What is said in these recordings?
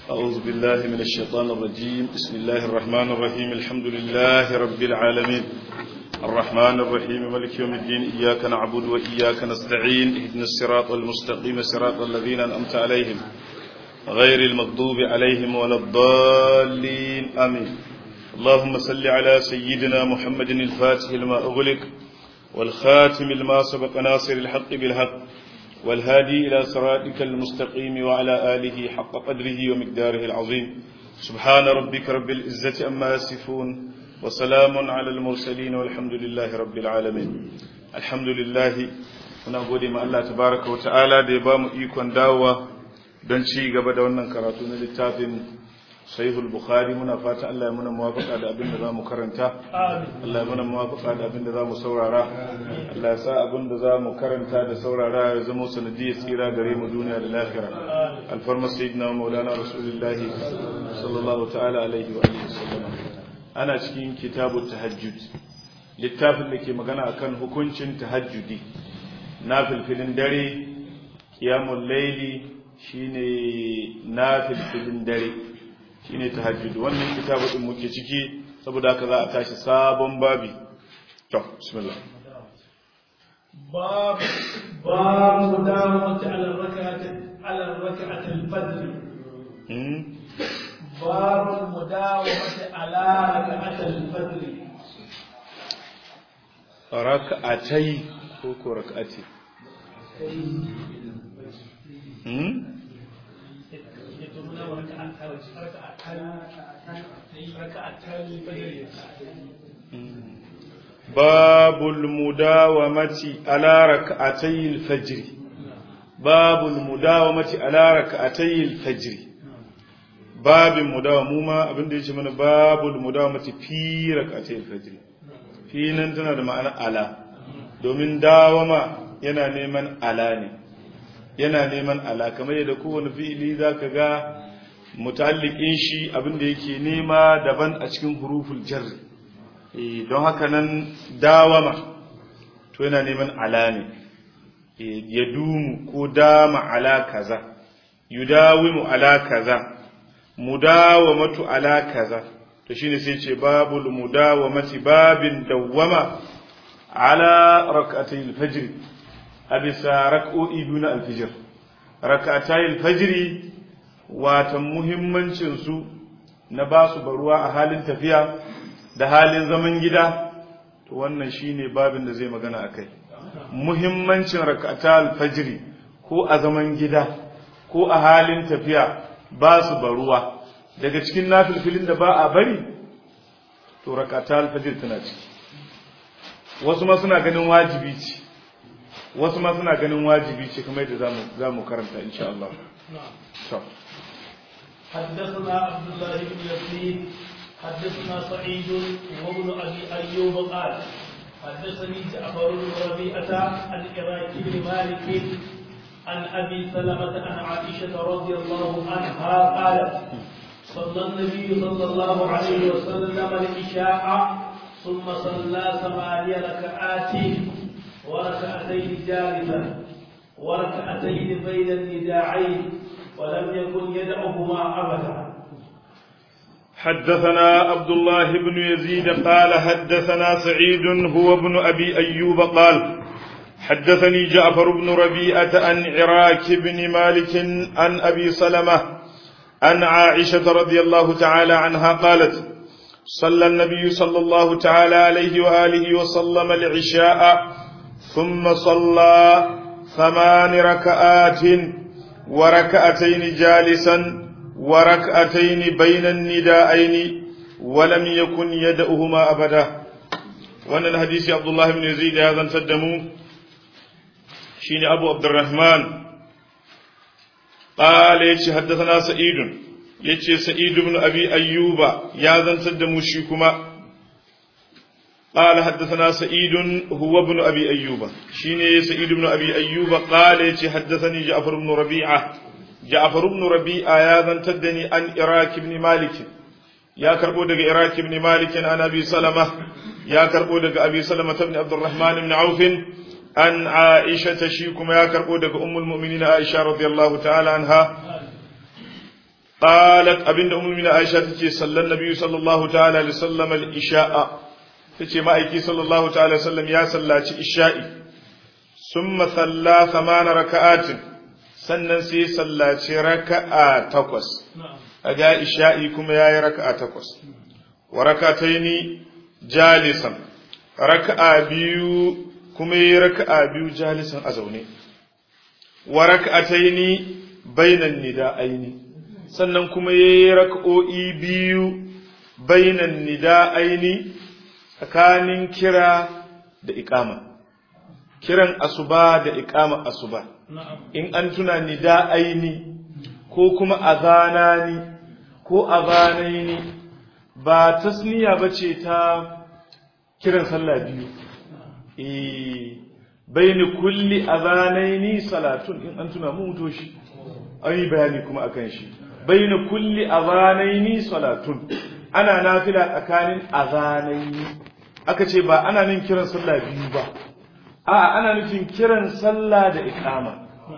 أعوذ بالله من الشيطان الرجيم بسم الله الرحمن الرحيم الحمد لله رب العالمين الرحمن الرحيم ملك يوم الدين إياك نعبد وإياك نستعين اهدنا الصراط المستقيم صراط الذين أنعمت عليهم غير المغضوب عليهم ولا الضالين آمين اللهم صل على سيدنا محمد الفاتح لما أغلق والخاتم لما سبق ناصر الحق بالحق والهادي إلى صراطك المستقيم وعلى آله حق قدره ومقداره العظيم سبحان ربك رب العزة أما يصفون وسلام على المرسلين والحمد لله رب العالمين الحمد لله muna gode ma Allah tabaraka wa ta'ala da ya bamu ikon dawowa don ci gaba da wannan karatu na littafin sahihul bukhari muna fata Allah ya muna muwafaka da abin da zamu karanta Allah ya muna muwafaka da abin da zamu saurara Allah ya sa abin da zamu karanta da saurara ya zama sanadiyar tsira gare mu duniya da lahira alfarma sayyidina maulana rasulullahi sallallahu ta'ala alaihi wa alihi wasallam ana cikin kitabut tahajjud littafin da ke magana akan hukuncin tahajjudi na filfilin dare qiyamul layli shine na filfilin dare shine tahajjud wannan kitabu din muke ciki saboda haka za a tashi sabon babi to bismillah باب باب مداومة على الركعة على الركعة الفجر باب المداومة على ركعة الفجر rak'atai ko ko rak'ati hmm باب المداومة على ركعتي الفجر باب المداومة على ركعتي الفجر باب المداومة abinda yace mana babul mudawamati fi rak'atay al-fajr fi nan tana da ma'ana ala domin dawama yana neman ala ne yana neman ala kamar yadda kowane fi'ili zaka ga muta'alliqin shi abinda yake nema daban a cikin huruful jarri don haka nan dawama to yana neman ala ne ya dumu ko dama ala kaza yudawimu ala kaza mudawamatu ala kaza to shine sai ce babul mudawamati babin dawwama ala rak'atay al-fajr abisa rak'o'i biyu na al-fajr rak'atay al-fajr watan muhimmancin su na basu baruwa a halin tafiya da halin zaman gida to wannan shine babin da zai magana akai muhimmancin rak'ata al-fajr ko a zaman gida ko a halin tafiya ba su baruwa daga cikin nafilfilin da ba a bari to rak'ata al-fajr tana ciki wasu ma suna ganin wajibi ce wasu ma suna ganin wajibi ce kamar yadda zamu zamu karanta insha Allah to حدثنا عبد الله بن يزيد حدثنا سعيد وابن ابي ايوب قال حدثني جعفر بن ربيعه عن عراك بن مالك عن ابي سلمه عن عائشه رضي الله عنها قالت صلى النبي صلى الله عليه وسلم العشاء ثم صلى ثماني ركعات وركعتين جالسا وركعتين بين النداعين ولم يكن يدعهما ابدا حدثنا عبد الله بن يزيد قال حدثنا سعيد هو ابن أبي أيوب قال حدثني جعفر بن ربيعة عن عراك بن مالك عن أبي سلمة عن عائشة رضي الله تعالى عنها قالت صلى النبي صلى الله تعالى عليه وآله وسلم العشاء ثم صلى ثمان ركعات وركعتين جالسا وركعتين بين النداءين ولم يكن يدعهما أبدا وأن الحديث عبد الله بن يزيد هذا تدمو شين أبو عبد الرحمن قال يتي حدثنا سعيد يتي سعيد بن أبي أيوب يا ذن تدمو شيكما قال حدثنا سعيد هو ابن أبي أيوب شين سعيد بن أبي أيوب قال يتي حدثني جعفر بن ربيعة جعفر بن ربيعة يا ذن تدني عن إراك بن مالك يا كربو دق إراك بن مالك عن أبي سلمة يا كربو دق أبي سلمة بن عبد الرحمن بن عوف عن عائشة شيكم يا كربو دق أم المؤمنين عائشة رضي الله تعالى عنها qalat abinda ummu min aisha tace sallan nabiyyu sallallahu ta'ala alaihi wasallam al-isha'a tace ma'aiki sallallahu ta'ala alaihi wasallam ya sallaci isha'i summa salla thamana raka'atin sannan sai sallaci raka'a takwas aga isha'i kuma yayi raka'a takwas wa rakataini jalisan raka'a biyu kuma yayi raka'a biyu jalisan a zaune wa rakataini bainan nida'aini sannan kuma yayi raka'o'i biyu bainan nida'aini tsakanin kira da iqama kiran asuba da iqama asuba in an tuna nida'aini ko kuma azanani ko azanaini ba tasniya bace ta kiran sallah biyu eh baini kulli azanaini salatun in an tuna mu muto shi an yi bayani kuma akan shi baini kulli azanaini salatun ana nafila tsakanin azanaini aka ce ba ana nin kiran sallah biyu ba a ana nufin kiran sallah da iqama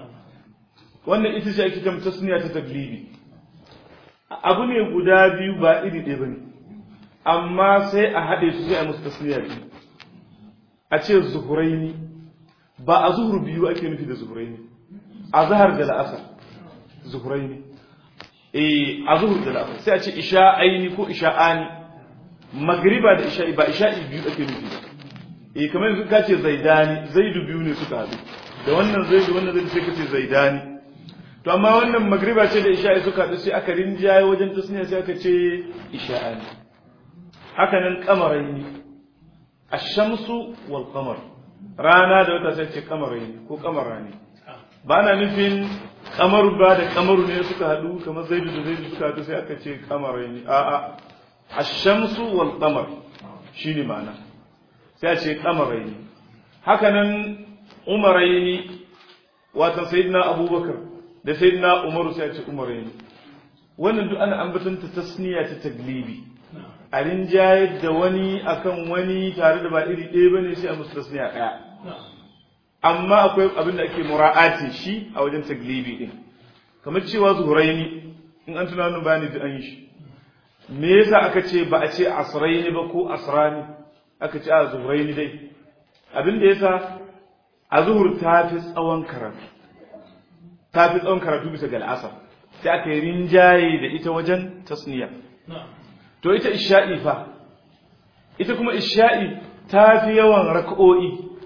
wannan ita ce ake kama tasniya ta taglibi abu ne guda biyu ba iri ɗaya bane amma sai a haɗe su sai a musu tasniya biyu a ce zuhuraini ba a zuhur biyu ake nufi da zuhuraini a zahar da la'asar zuhuraini eh a zuhur da la'asar sai a ce isha'aini ko isha'ani magriba da isha'i ba isha'i biyu ake nufi eh kamar yanzu ka ce zaidani zaidu biyu ne suka haɗu da wannan zaidu wannan zaidu sai ka ce zaidani to amma wannan magriba ce da isha'i suka haɗu sai aka rinjaye wajen tasniya sai aka ce isha'ani haka nan kamaraini ash-shamsu wal qamar rana da wata sai ce kamaraini ko kamarani ba na nufin kamar ba da kamaru ne suka haɗu kamar zaidu da zaidu suka haɗu sai aka ce kamaraini a'a ash-shamsu wal qamar shine ma'ana sai a ce kamaraini haka nan umaraini watan sayyidina abubakar da sayyidina umaru sai a ce umaraini wannan duk ana ambatanta tasniya ta taglibi a rinjayar da wani akan wani tare da ba iri ɗaya bane sai a musu tasniya ɗaya amma akwai abin da ake mura'ati shi a wajen taglibi din kamar cewa zuhuraini in an tuna wannan bayani da an yi shi me yasa aka ce ba a ce asraini ba ko asrani aka ce a zuhuraini dai abin da yasa a zuhur ta fi tsawon karatu ta fi tsawon karatu bisa ga al'asar sai aka yi rinjaye da ita wajen tasniya to ita isha'i fa ita kuma isha'i ta fi yawan raka'o'i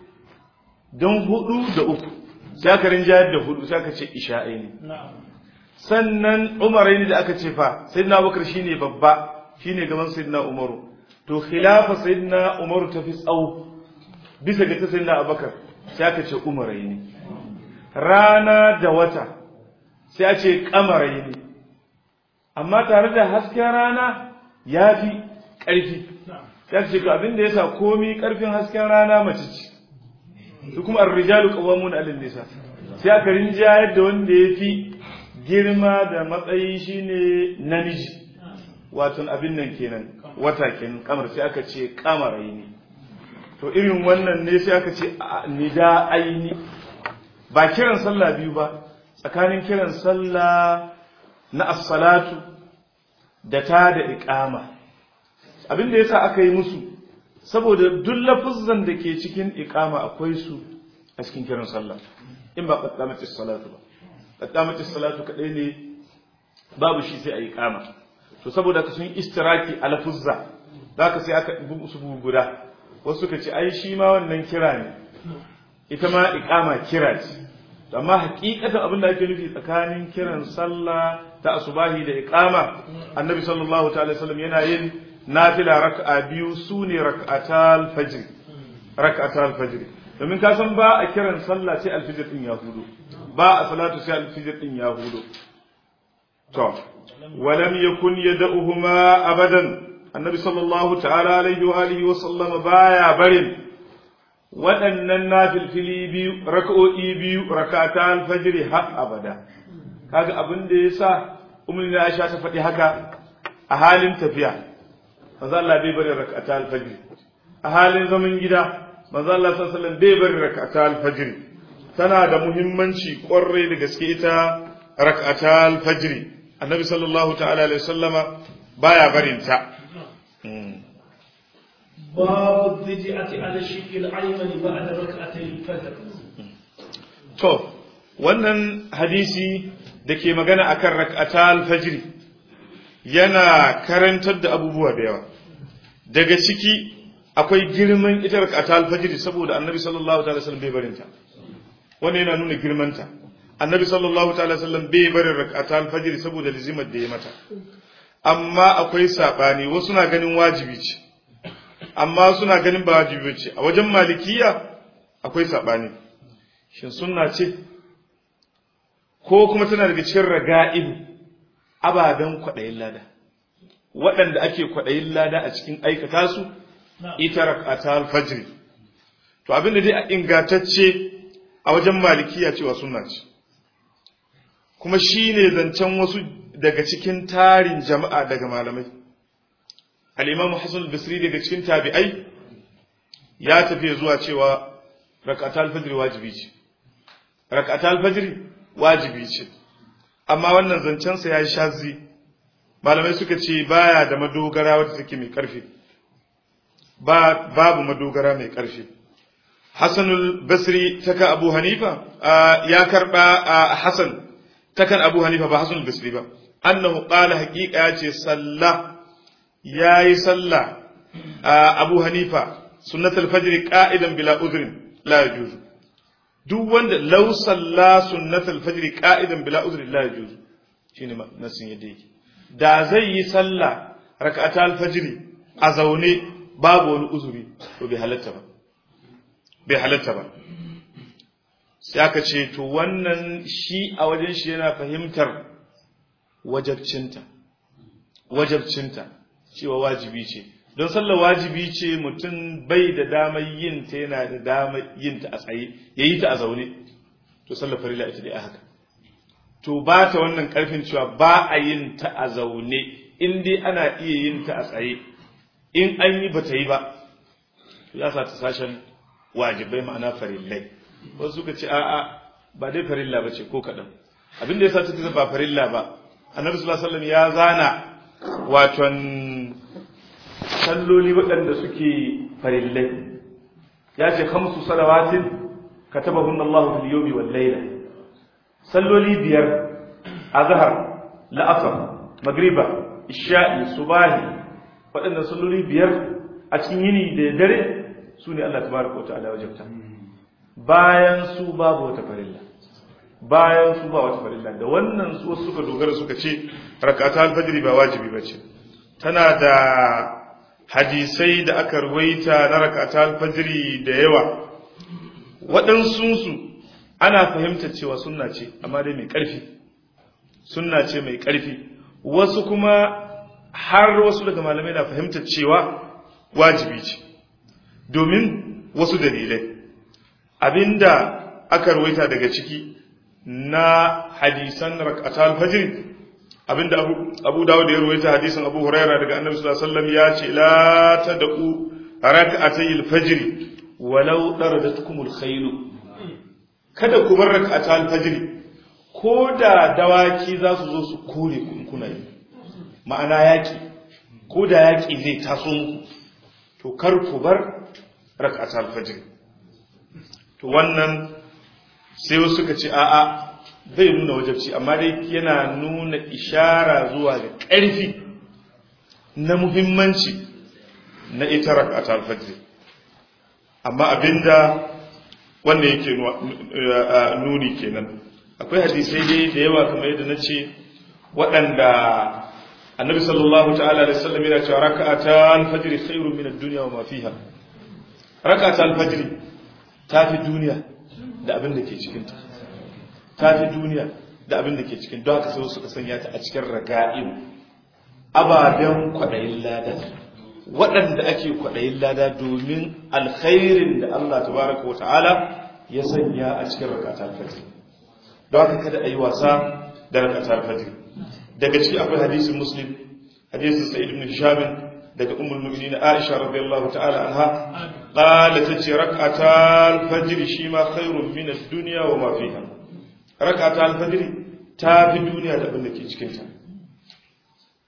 don hudu da uku sai aka rinjayar da hudu sai aka ce isha'i ne sannan umarai ne da aka ce fa sayyidina abubakar shine babba shine gaban sayyidina umaru to khilafa sayyidina umaru ta fi tsawo bisa ga ta sayyidina abubakar sai aka ce umarai ne rana da wata sai a ce kamarai ne amma tare da hasken rana ya fi ƙarfi ya ce to abin da ya sa komi ƙarfin hasken rana mace ce su kuma arrijalu qawwamun 'alal nisa sai aka rinjayar da wanda ya fi girma da matsayi shine namiji wato abin nan kenan wata kenan kamar sai aka ce kamarai ne to irin wannan ne sai aka ce nida aini ba kiran sallah biyu ba tsakanin kiran sallah na as-salatu da ta da iqama abin da yasa aka yi musu saboda duk lafuzzan da ke cikin iqama akwai su a cikin kiran sallah in ba qaddamatis salatu ba qaddamatis salatu kadai ne babu shi sai a iqama to saboda ka sun istiraki a lafuzza zaka sai aka bugu su guda wasu suka ce ai shi ma wannan kira ne ita ma iqama kira ce amma hakikatan abin da ake nufi tsakanin kiran sallah ta asubahi da iqama annabi sallallahu ta'ala sallam yana yin nafila raka'a biyu sune rak'atal fajr rak'atal fajr domin ka san ba a kiran sallah sai alfijir din ya hudo ba a salatu sai alfijir din ya hudo to walam yakun yad'uhuma abadan annabi sallallahu ta'ala alaihi wa alihi wa sallam baya barin waɗannan nafilfili biyu raka'o'i biyu rakata alfajiri har abada kaga abin da ya sa umar na aisha ta faɗi haka a halin tafiya manzo Allah bai bari rakata alfajiri a halin zaman gida manzo Allah sallallahu alaihi bai bari rakata alfajiri tana da muhimmanci ƙwarai da gaske ita rakata alfajiri annabi sallallahu ta'ala alaihi sallama baya barinta باب الضجعة على الشق الأيمن بعد ركعتي الفجر to wannan hadisi da ke magana akan rak'atal fajri yana karantar da abubuwa da yawa daga ciki akwai girman ita rak'atal fajri saboda annabi sallallahu ta'ala sallam bai barinta wannan yana nuna girmanta annabi sallallahu ta'ala sallam bai barin rak'atal fajri saboda lizimar da ya mata amma akwai sabani wasu na ganin wajibi ce amma suna ganin ba wajibi ce a wajen malikiya akwai sabani shin sunna ce ko kuma tana daga cikin raga'ib ababen kwaɗayin lada waɗanda ake kwaɗayin lada a cikin aikata su ita rak'ata al-fajr to abin da dai a ingantacce a wajen malikiya cewa sunna ce kuma shine zancen wasu daga cikin tarin jama'a daga malamai al-imam Hassan al-Basri daga cikin tabi'ai ya tafi zuwa cewa rak'ata al-fajr wajibi ce rak'ata al-fajr wajibi ce amma wannan zancen sa yayi shazi malamai suka ce baya da madogara wadda take mai karfi ba babu madogara mai karfi Hassanul Basri taka Abu Hanifa ya karba Hassan takan Abu Hanifa ba Hassanul Basri ba annahu qala haqiqa ya ce sallah yayi sallah Abu Hanifa sunnatul fajr qa'idan bila udhrin la yajuzu duk wanda law salla sunnatul fajr qa'idan bila udhrin la yajuzu shine nasin yadda yake da zai yi sallah rak'atal fajr a zaune babu wani uzuri to bai halatta ba bai halatta ba sai aka ce to wannan shi a wajen shi yana fahimtar wajabcinta wajabcinta cewa wajibi ce don sallar wajibi ce mutum bai da damar yin ta yana da damar yin ta a tsaye ya yi ta a zaune to sallar farila ita dai a haka to ba ta wannan karfin cewa ba a yin ta a zaune in dai ana iya yin ta a tsaye in an yi ba ta yi ba to ya sa ta sashen wajibai ma'ana farillai wasu suka ce a'a ba dai farilla ba ce ko kaɗan abin da ya sa ta ce ba farilla ba annabi sallallahu alaihi wasallam ya zana waton salloli waɗanda suke farillai ya ce khamsu salawatin katabahunna Allahu fil yawmi wal layla salloli biyar azhar la'asar magriba isha'i subahi waɗannan salloli biyar a cikin yini da dare su ne Allah tabaraka wa ta'ala wajabta bayan su babu wata farilla bayan su ba wata farilla da wannan su wasu suka dogara suka ce rakata alfajiri ba wajibi ba ce tana da hadisai da aka ruwaita na rakata alfajiri da yawa waɗansunsu ana fahimtar cewa sunna ce amma dai mai ƙarfi sunna ce mai ƙarfi wasu kuma har wasu daga malamai na fahimtar cewa wajibi ce domin wasu dalilai abinda aka ruwaita daga ciki na hadisan rakatal fajr abinda abu, abu dawud ya ruwaita hadisan abu huraira daga annabi sallallahu alaihi wasallam ya ce la tad'u rak'atayil fajr walau daradatkumul khayl kada ku bar rak'atal fajr ko da dawaki za su zo su kore ku kuna yi ma'ana yaki ko da yaki zai taso muku to kar ku bar rak'atal fajr to wannan sai wasu suka ce a'a zai nuna wajabci amma dai yana nuna ishara zuwa ga ƙarfi na muhimmanci na ita rak'atul fajr amma abinda wanda yake nuni kenan akwai hadisai dai da yawa kamar yadda na ce waɗanda annabi sallallahu ta'ala alaihi wasallam yana cewa rak'atul fajr khairun min ad-dunya wa ma fiha rak'atul fajr ta fi duniya da abin da ke cikinta ta fi duniya da abin da ke cikin don haka sai suka sanya ta a cikin raga'in ababen kwaɗayin lada waɗanda ake kwaɗayin lada domin alkhairin da Allah tabaraka wata'ala ya sanya a cikin rakatar fajr don haka kada a yi wasa da rakatar fajr daga ciki akwai hadisin muslim hadisin sa'id ibn hisham daga ummul mu'minin Aisha radiyallahu ta'ala anha qala tace rak'atal fajr shi ma khairun min ad-dunya wa ma fiha rak'atal fajr ta fi duniya da abin da ke cikin ta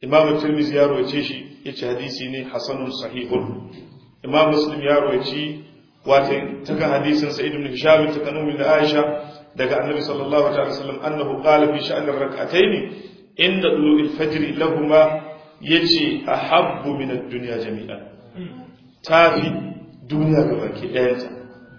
imam tirmidhi ya rawace shi yace hadisi ne hasanun sahihun imam muslim ya rawaci wato taka hadisin sa'id ibn hisham ta kanu min aisha daga annabi sallallahu alaihi wasallam annahu qala fi sha'an ar-rak'atayn inda dulu'il fajr lahumma yace ahabbu min ad-dunya jami'an tafi duniya gabaki ɗayanta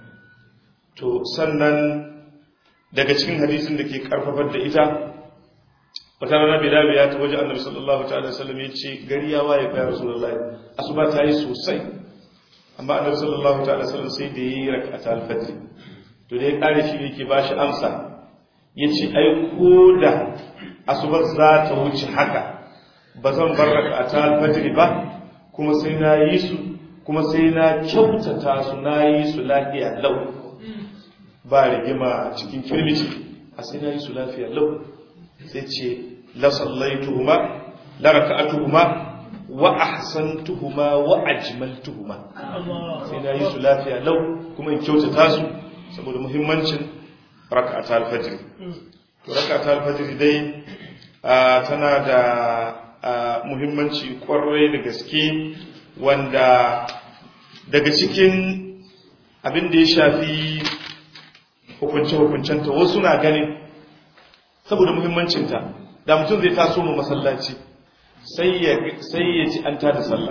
to sannan daga cikin hadisin da ke karfafar da ita wata rana bilal ya ta waje annabi sallallahu ta'ala sallam ya ce gari ya waye fa rasulullahi asuba ta yi sosai amma annabi sallallahu ta'ala sallam sai da yi rak'ata al-fajr to da ya kare shi ne ke bashi amsa yace ai ko da asuba za ta wuce haka ba zan bar rak'ata al-fajr ba kuma sai na yi su kuma sai na kyautata su na yi su lafiya lau ba rigima cikin kirmici a sai na yi su lafiya lau sai ce la sallaituhuma la raka'atuhuma wa ahsantuhuma wa ajmaltuhuma sai na yi su lafiya lau kuma in kyautata su saboda muhimmancin raka'ata al-fajr to raka'ata al-fajr dai tana da muhimmanci kwarai da gaske wanda daga cikin abin da ya shafi hukunce-hukuncenta wasu na ganin saboda muhimmancinta da mutum zai taso mu masallaci sai ya ci an tada sallah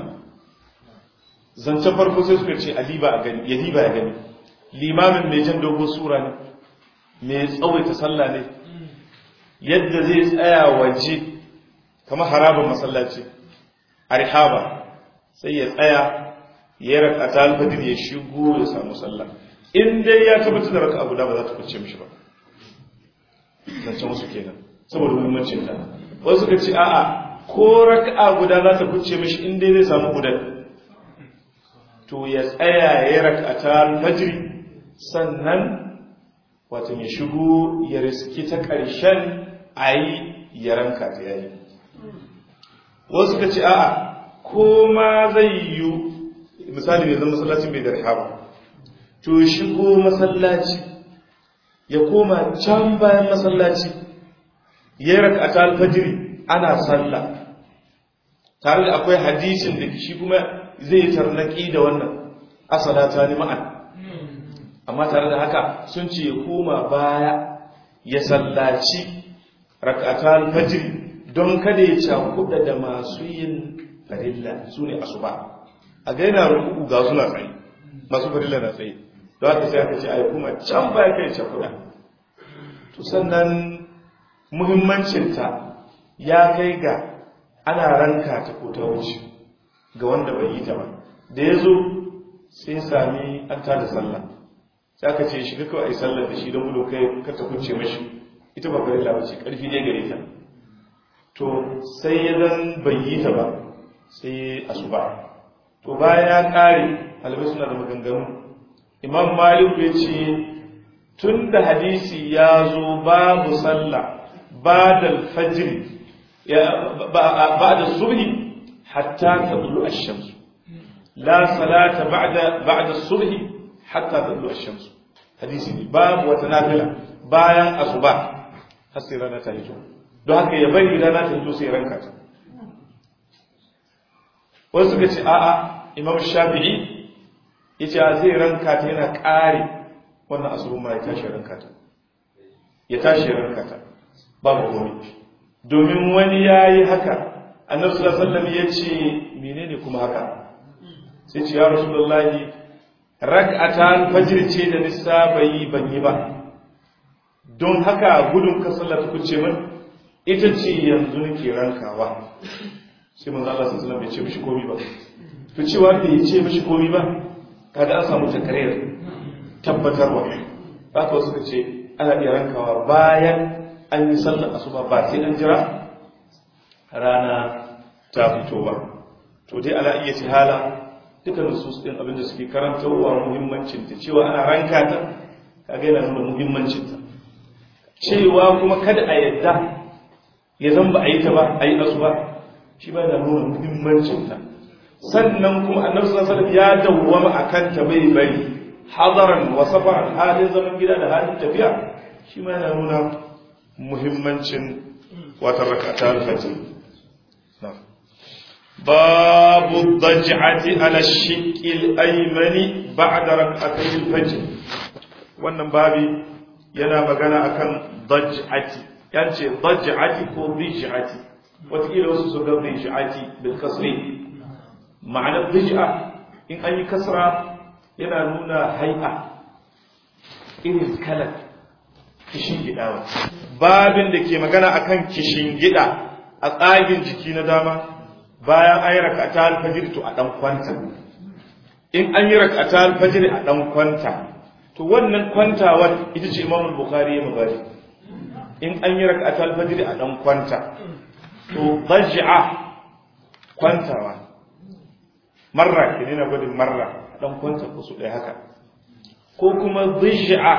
zancen farko sai suka ce aliba a gani ya diba ya gani limamin mai jan dogo sura ne mai tsawaita sallah ne yadda zai tsaya waje kamar harabar masallaci a rihaba sai ya tsaya ya raka ta alfadir ya shigo ya samu sallah in dai ya tabbatar da raka abu da ba za ta kuce mishi ba zancen wasu kenan saboda muhimmancin ta wasu ka ce a'a ko raka guda za ta kuce mishi in dai zai samu gudan to ya tsaya ya raka ta alfajir sannan wato ya shigo ya riski ta ƙarshen a yi ya ranka ta yayi wasu ka ce a'a ko ma zai yi misali ne zan masallacin bai da rahama to shigo masallaci ya koma can bayan masallaci ya yi rakata alfajiri ana sallah tare da akwai hadisin da shi kuma zai tarnaki da wannan asalata ni ma'an amma tare da haka sun ce ya koma baya ya sallaci rakata alfajiri don kada ya cakuɗa da masu yin farilla su ne asuba a ga yana rukuku ga suna tsaye masu farilla na tsaye don haka sai aka ce ai kuma can baya kai cakuɗa to sannan muhimmancinta ya kai ga ana ranka ta ko ta wuce ga wanda bai yi ta ba da ya zo sai sami an tada sallah sai aka ce shiga kawai sallar da shi don gudun kai ka ta kuce mashi ita ba farilla ba ce ƙarfi ne gare ta to sai ya zan bai yi ta ba sai asuba to bayan ya kare halibai suna da maganganu imam malik ya ce tun da hadisi ya zo babu sallah ba da fajr ba da subhi hatta ta dulu ash-shams la salata ba'da ba'da subhi hatta ta dulu ash-shams hadisi ne babu wata nafila bayan asuba har sai rana ta hito don haka ya bari rana ta hito sai ranka ta wasu suka ce a'a imam shafi'i ya ce zai ranka ta yana ƙare wannan asubun ma ya tashi ranka ta ya tashi ranka ta babu komai domin wani ya yi haka annabi sallallahu alaihi wasallam ya ce menene kuma haka sai ce ya rasulullahi rak'atan fajr ce da nisa bai ban yi ba don haka gudun ka sallar ku ce min ita ce yanzu nake rankawa sai manzo Allah sallallahu alaihi wasallam bai ce mishi komai ba to cewa da ya ce mishi komai ba kaga an samu takarir tabbatarwa haka wasu ka ce ana iya rankawa bayan an yi sallar asuba ba sai an jira rana ta fito ba to dai ala iya tihala duka nusus din abinda suke karantarwa muhimmancin ta cewa ana ranka ta kaga yana nuna muhimmancin ta cewa kuma kada a yadda ya zan ba a yi ta ba a yi asuba shi ba da nuna muhimmancin ta sannan kuma annabi sallallahu alaihi wasallam ya dawwama akan ta bai bari hadaran wa safaran halin zaman gida da halin tafiya shi ma yana nuna muhimmancin wata rakata al-fajr na'am باب الضجعة على الشق الأيمن بعد ركعتي الفجر wannan babi yana magana akan daj'ati yance daj'ati ko dij'ati wataƙila wasu su ga dij'ati bil kasri ma'anar dij'a in an yi kasra yana nuna hai'a irin kalar kishin gidawa babin da ke magana akan kishin gida a tsagin jiki na dama bayan an yi rakata alfajir to a dan kwanta in an yi rakata alfajir a dan kwanta to wannan kwantawar ita ce imamul bukhari ya magana in an yi rakata alfajir a dan kwanta to baj'a kwantawa marra ke na gudun marra dan kwanta ko su ɗaya haka ko kuma baj'a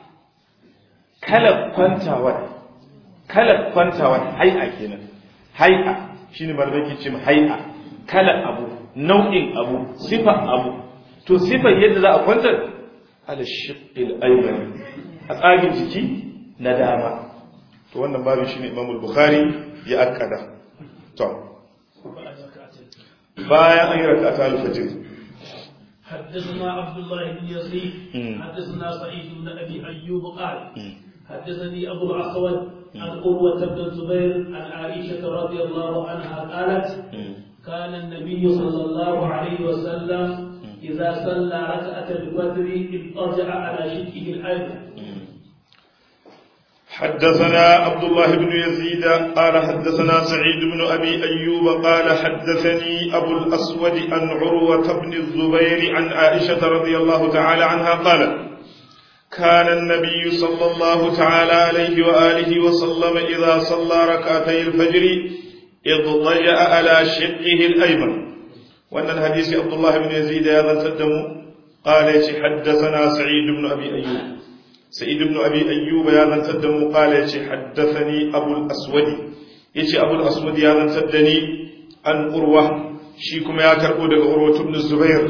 kalar kwantawar kalar kwantawar hai'a kenan hai'a shine malamai ke ce hai'a kalar abu nau'in abu sifar abu to sifar yadda za a kwantar ala shiqqil ayman a tsagin jiki na dama to wannan babin shine Imam al-Bukhari ya akkada to bayan an yi rak'ata al-fajr حدثنا عبد الله بن يزيد حدثنا سعيد بن ابي ايوب قال حدثني ابو الاسود عن قروه بن الزبير عن عائشه رضي الله عنها قالت كان النبي صلى الله عليه وسلم اذا صلى ركعه الفجر اضطجع على شقه الايمن حدثنا عبد الله بن يزيد قال حدثنا سعيد بن أبي أيوب قال حدثني أبو الأسود عن عروة بن الزبير عن عائشة رضي الله تعالى عنها قال كان النبي صلى الله تعالى عليه وآله وسلم إذا صلى ركعتي الفجر اضطجأ على شقه الأيمن وأن الحديث عبد الله بن يزيد هذا تدم قال حدثنا سعيد بن أبي أيوب سعيد بن أبي أيوب يا من تدم قال حدثني أبو الأسود يتي أبو الأسود يا من تدني عن أروة شيكم يا كربو دغ أروة بن الزبير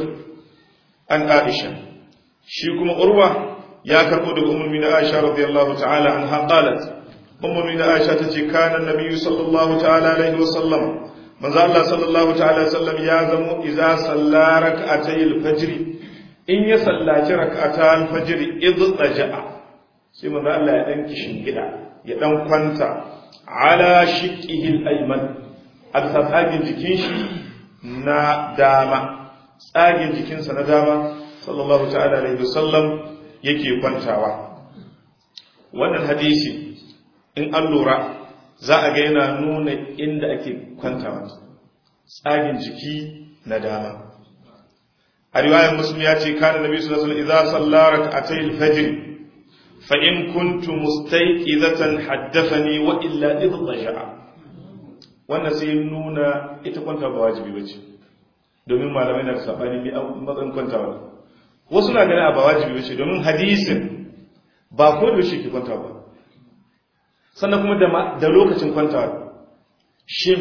عن عائشة شيكم أروة يا كربو دغ أم من عائشة رضي الله تعالى عنها قالت أم من عائشة تتي كان النبي صلى الله تعالى عليه وسلم من الله صلى الله تعالى وسلم يا زمو إذا صلى ركعتي الفجر in ya sallaci rak'ata al-fajr idtaja'a sai manzo Allah ya dan kishin gida ya dan kwanta ala shiqihi al-ayman a tsagin jikin shi na dama tsagin jikinsa na dama sallallahu ta'ala alaihi wasallam yake kwantawa wannan hadisi in an lura za a ga yana nuna inda ake kwantawa tsagin jiki na dama a riwayar muslim ya ce kana nabi sallallahu alaihi wasallam idza salla rak'atay al-fajr fa in kuntu mustayqizatan haddathani wa illa idhaja wannan sai nuna ita kwanta ba wajibi bace domin malamai na sabani ne matsayin kwantawa wasu na ganin ba wajibi bace domin hadisin ba ko da shi ke kwantawa ba sannan kuma da da lokacin kwantawa shin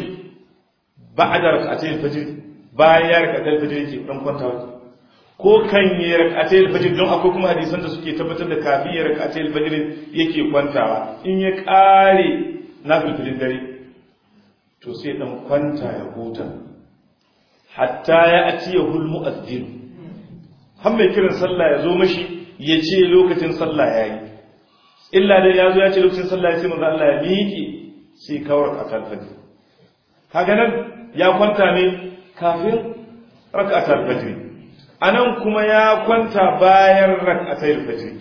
ba'da rak'atay al-fajr bayan ya rak'atay al-fajr yake dan kwantawa ko kan yi rak'atai al-fajr don akwai kuma hadisan da suke tabbatar da kafin ya rak'atai al-fajr yake kwantawa in ya kare na filfilin dare to sai dan kwanta ya huta hatta ya ati ya hul mu'azzin har mai kiran sallah ya zo mashi ya ce lokacin sallah yayi illa dai ya zo ya ce lokacin sallah ya ce manzo Allah ya miƙe sai kawar rak'atai al-fajr kaga nan ya kwanta ne kafin rak'atai al-fajr anan kuma ya kwanta bayan rak'atayil fajr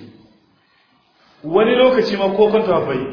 wani lokaci ma ko kwanta bai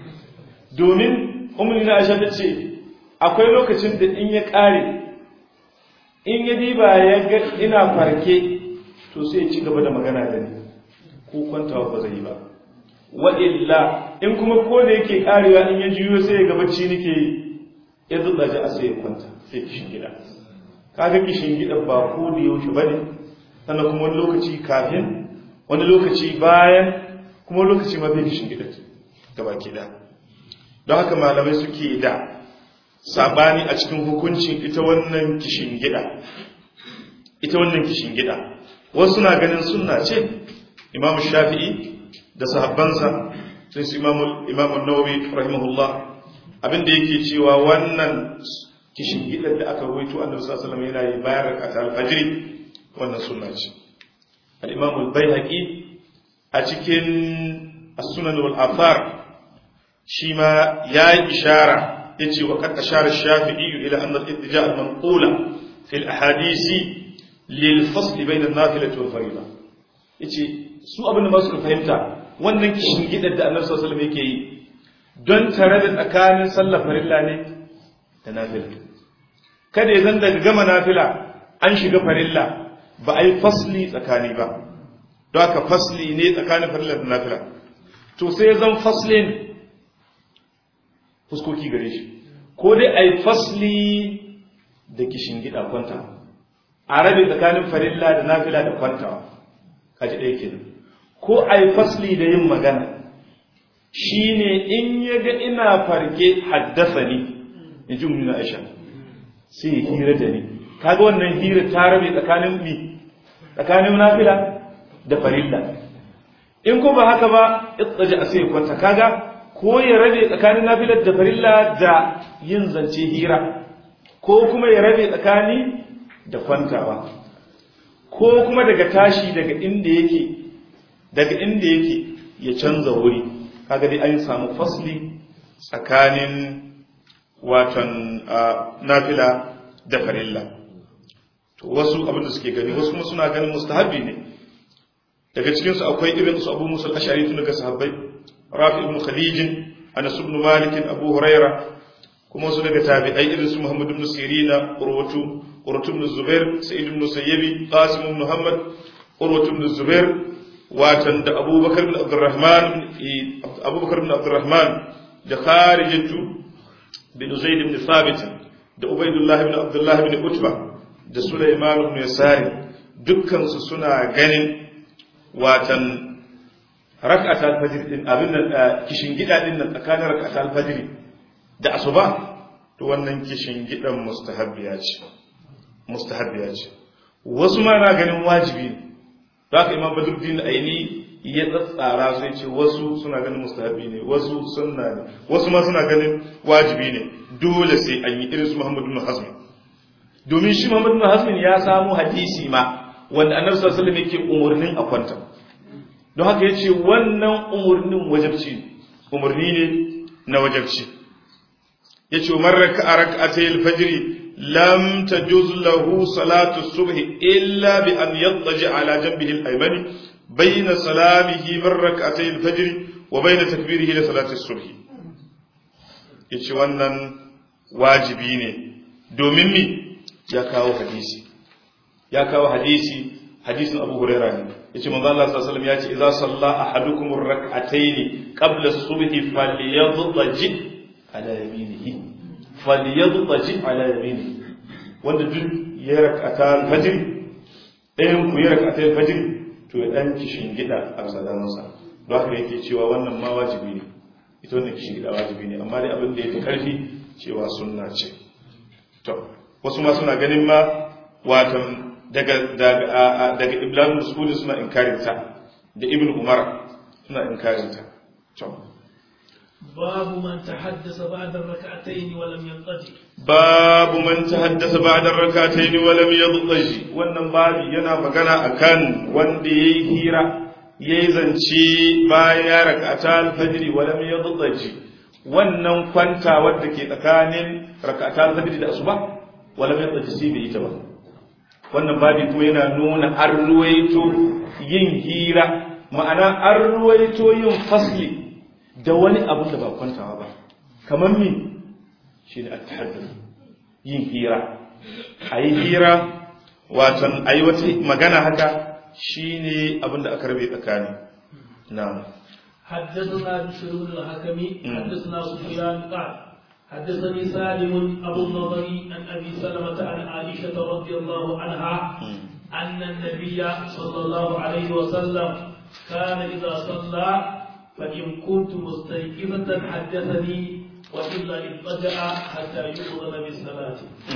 domin ummu na Aisha tace akwai lokacin da in ya kare in ya diba ya ga ina farke to sai ya ci gaba da magana da ni ko kwanta ba zai yi ba wa illa in kuma ko da yake karewa in ya juyo sai ya ga bacci nake yi ya zuba ji a sai ya kwanta sai kishin gida kaga kishin gida ba ko da yaushe bane sannan kuma wani lokaci kafin wani lokaci bayan kuma lokaci ma bai kishin gida gaba ke da don haka malamai suke da sabani a cikin hukuncin ita wannan kishin gida ita wannan kishin gida wasu na ganin sunna ce imam shafi'i da sahabbansa sai su imamu nawawi rahimahullah abinda yake cewa wannan kishin gidan da aka ruwaito annabi sallallahu alaihi wasallam yana yi bayan rak'atul fajr wannan sunna ce al-imam al-baihaqi a cikin as-sunan wal athar shi ma yayi ishara yace wa qad ashara ash-shafi'i ila anna al-ittija' al-manqula fi al-ahadith lil fasl bayna an-nafilati wal fariida yace su abin da masu fahimta wannan kishin gidan da annabi sallallahu alaihi wasallam yake yi don tare da tsakanin sallar farilla ne da nafila kada ya zan daga gama nafila an shiga farilla ba a yi fasli tsakani ba don haka fasli ne tsakanin farilla da nafila to sai ya zan faslin fuskoki gare shi ko dai a yi fasli da kishin gida kwanta a rabe tsakanin farilla da nafila da kwantawa kaji ɗaya kenan ko a yi fasli da yin magana shi ne in ya ga ina farke haddasa ni in ji umarni aisha sai ya hira da ni kaga wannan hira ta rabe tsakanin mi tsakanin nafila da farilla in ko ba haka ba itsaji a sai kwanta kaga ko ya rabe tsakanin nafila da farilla da yin zance hira ko kuma ya rabe tsakani da kwantawa ko kuma daga tashi daga inda yake daga inda yake ya canza wuri kaga dai an samu fasli tsakanin watan nafila da farilla to wasu abin da suke gani wasu kuma suna ganin mustahabi ne daga cikin su akwai irin su Abu Musa al-Ash'ari tun daga sahabbai Rafi ibn Khadij Anas ibn Malik Abu Huraira kuma su daga tabi'ai irin su Muhammad ibn Sirina Urwatu Urwatu ibn Zubair Sa'id ibn Musayyibi Qasim ibn Muhammad Urwatu ibn Zubair watan da Abubakar ibn Abdurrahman Abubakar ibn Abdurrahman da Kharijatu bin Zaid ibn Thabit da Ubaydullah ibn Abdullah ibn Utba da Sulaiman ibn Yasari dukkan su suna ganin watan rak'at al-fajr din abin nan kishin gida din nan tsakanin rak'at al-fajr da asuba to wannan kishin gidan mustahabbiya ce mustahabbiya ce wasu ma na ganin wajibi ne haka imam badruddin aini ya tsatsara sai ce wasu suna ganin mustahabi ne wasu sunna ne wasu ma suna ganin wajibi ne dole sai an yi irin su Muhammad ibn Hazm domin shi Muhammad ibn Hazm ya samu hadisi ma wanda Annabi sallallahu alaihi wasallam yake umurnin a kwanta don haka yace wannan umurnin wajibci umurni ne na wajibci yace man raka'a rak'atay al-fajr lam tajuz lahu salatu subh illa bi an yattaji ala janbihi al-aymani bayna salamihi min rak'atay al-fajr wa bayna takbirihi li salati subh yace wannan wajibi ne domin mi ya kawo hadisi ya kawo hadisi hadisin Abu Huraira ne yace manzo Allah sallallahu alaihi wasallam yace idza salla ahadukum ar-rak'atayn qabla as-subhi falyadhaji ala yaminihi falyadhaji ala yaminihi wanda duk ya rak'ata al-fajr ɗayan ku ya rak'ata al-fajr to ya dan kishin gida a sadansa don haka yake cewa wannan ma wajibi ne ita wannan kishin gida wajibi ne amma dai abin da yafi karfi cewa sunna ce to wasu ma suna ganin ma watan daga daga daga iblan mas'ud suna inkarin ta da ibn umar suna inkarin ta to باب من تحدث بعد الركعتين ولم ينقضي babu man tahaddasa ba'da rak'atayn wa lam yadhji wannan babi yana magana akan wanda yayi hira yayi zance bayan ya rak'ata al-fajr wa lam yadhji wannan kwanta wadda ke tsakanin rak'ata al-fajr da asuba wa lam yadhji sai bai yi ta ba wannan babi kuma yana nuna an ruwaito yin hira ma'ana an ruwaito yin fasli da wani abu da ba kwantawa ba kamar mi shi ne at-tahadduth yin hira a yi hira watan a yi wata magana haka shi ne abin da aka rabe tsakani na حدثنا بشر بن الحكم حدثنا سفيان قال حدثني سالم ابو النضر عن ابي سلمه عن عائشه رضي الله عنها ان النبي صلى الله عليه وسلم كان اذا صلى فان كنت مستيقظه حدثني وإلا اضطجع حتى يؤذن بالصلاة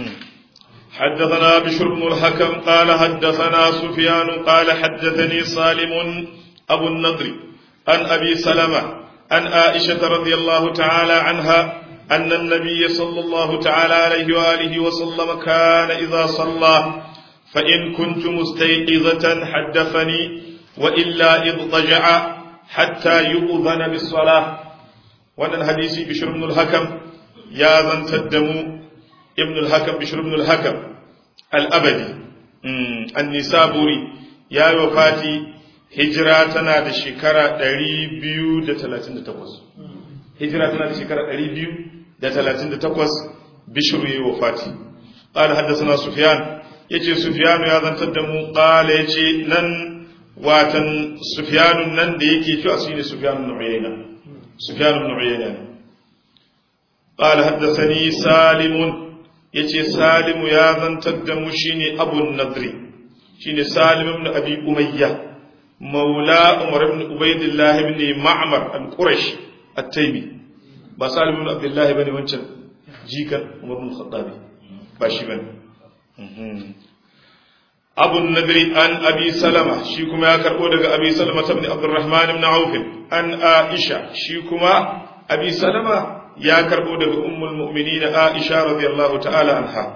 حدثنا بشر بن الحكم قال حدثنا سفيان قال حدثني سالم أبو النضر عن أبي سلمة عن عائشة رضي الله تعالى عنها أن النبي صلى الله تعالى عليه وآله وسلم كان إذا صلى فإن كنت مستيقظة حدثني وإلا اضطجع حتى يؤذن بالصلاة وأن الحديث بشر بن الحكم يا ذن تدمو ابن الحكم بشر بن الحكم الأبدي النسابوري يا وفاتي hijira tana da shekara 238 hijira tana da shekara 238 bishru yi wafati qala haddathana sufyan yace sufyan ya zantar da mu qala yace nan watan sufyan nan da yake cewa shine sufyan ibn uyayna sufyan ibn uyayna qala haddathani salim yace salim ya zantar da mu shine abu nadri shine salim ibn abi umayyah مولى عمر بن عبيد الله بن معمر القرشي التيمي ba salim ibn abdullah bane wancan jikan umar bin khattabi ba shi bane abu nadri an abi salama shi kuma ya karbo daga abi salama ibn abdurrahman ibn auf an aisha shi kuma abi salama ya karbo daga ummul mu'minin aisha radiyallahu ta'ala anha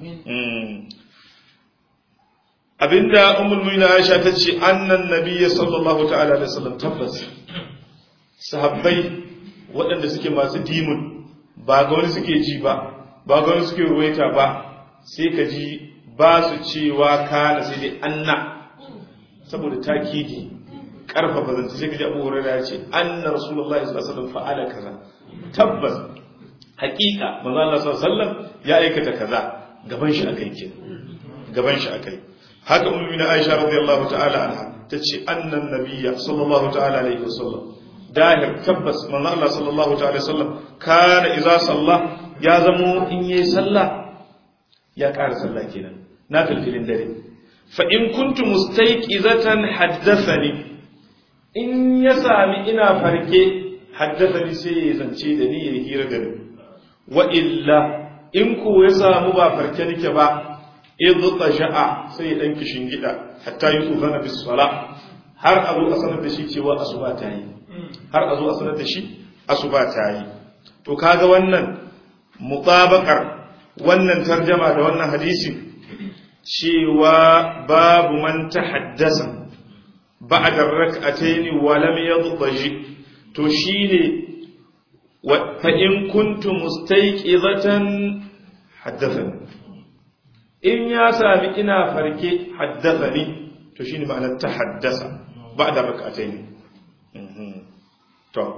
abinda ummul mu'minin Aisha ta ce annan nabiyyi sallallahu ta'ala alaihi wasallam tabbas sahabbai waɗanda suke masu dimun ba ga wani suke ji ba ba ga wani suke ruwaita ba sai ka ji ba su cewa kana sai dai anna saboda takidi karfafa zance sai ka ji Abu Hurairah ya ce anna rasulullahi sallallahu alaihi wasallam fa'ala kaza tabbas hakika manzo Allah sallallahu alaihi wasallam ya aikata kaza gaban shi akai ke gaban shi akai haka ummi na Aisha radiyallahu ta'ala anha tace annan nabiyya sallallahu ta'ala alaihi wasallam dahir tabbas manzo Allah sallallahu ta'ala wasallam kana idza salla ya zamo in yayi sallah ya ƙara sallah kenan na filfilin dare fa in kuntu mustayqizatan haddathani in ya sami ina farke haddathani sai ya zance da ni ya hira da ni wa illa in ko ya samu ba farke nake ba idza sha'a sai dan kishin gida hatta yi uzana bis sala har azu a sanar da shi cewa asuba ta yi har azu a sanar da shi asuba ta yi to kaga wannan mutabakar wannan tarjama da wannan hadisi cewa babu man tahaddasa ba'da rak'atayn wa lam yadhaji to shine fa in kuntu mustayqizatan haddathani in ya sami ina farke haddathani to shine ma'anar ta haddasa ba'da rak'atayn to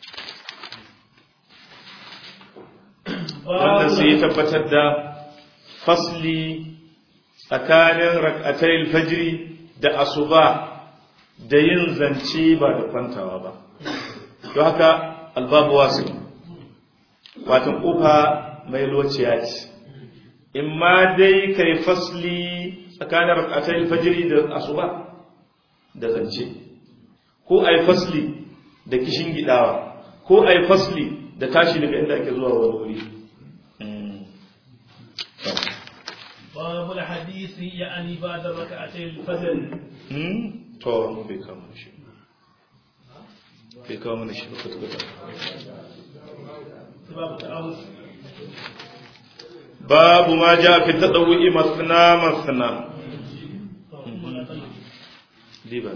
wannan sai ya tabbatar da fasli tsakanin rak'atayil fajri da asuba da yin zance ba da kwantawa ba don haka albabu wasu watan kofa mai lociya ce in ma dai kai fasli tsakanin rak'atayil fajri da asuba da zance ko ai fasli da kishin gidawa ko ai fasli da tashi daga inda ake zuwa wani wuri باب الحديث يعني بعد ركعتي الفجر to mu bai kama shi bai kama mana shi ba kwata باب التعوذ babu ma ja fi tadawwi masna masna liba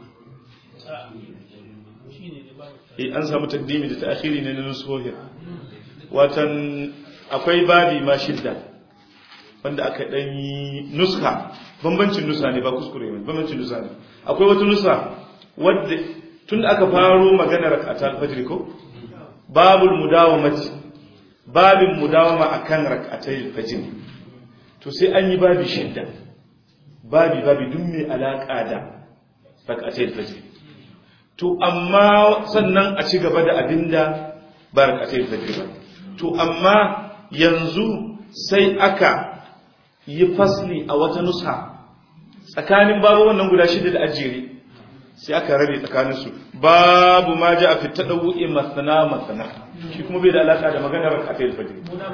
eh an samu takdimi da ta'khiri ne na nusuhin watan akwai babi ma shidda wanda aka dan yi nuska bambancin nusa ne ba kuskure ne bambancin nusa ne akwai wata nusa wadda tun aka faro maganar rak'atul fajr ko babul mudawamati babin mudawama akan rak'atul fajr to sai an yi babi shidda babi babi duk mai alaka da rak'atul fajr to amma sannan a ci gaba da abinda ba rak'atul fajr ba to amma yanzu sai aka yi fasli a wata nusa tsakanin babu wannan guda shida da ajere sai aka rabe tsakaninsu babu ma ja a fita ɗau'i masana masana shi kuma bai da alaƙa da maganar a ta fajr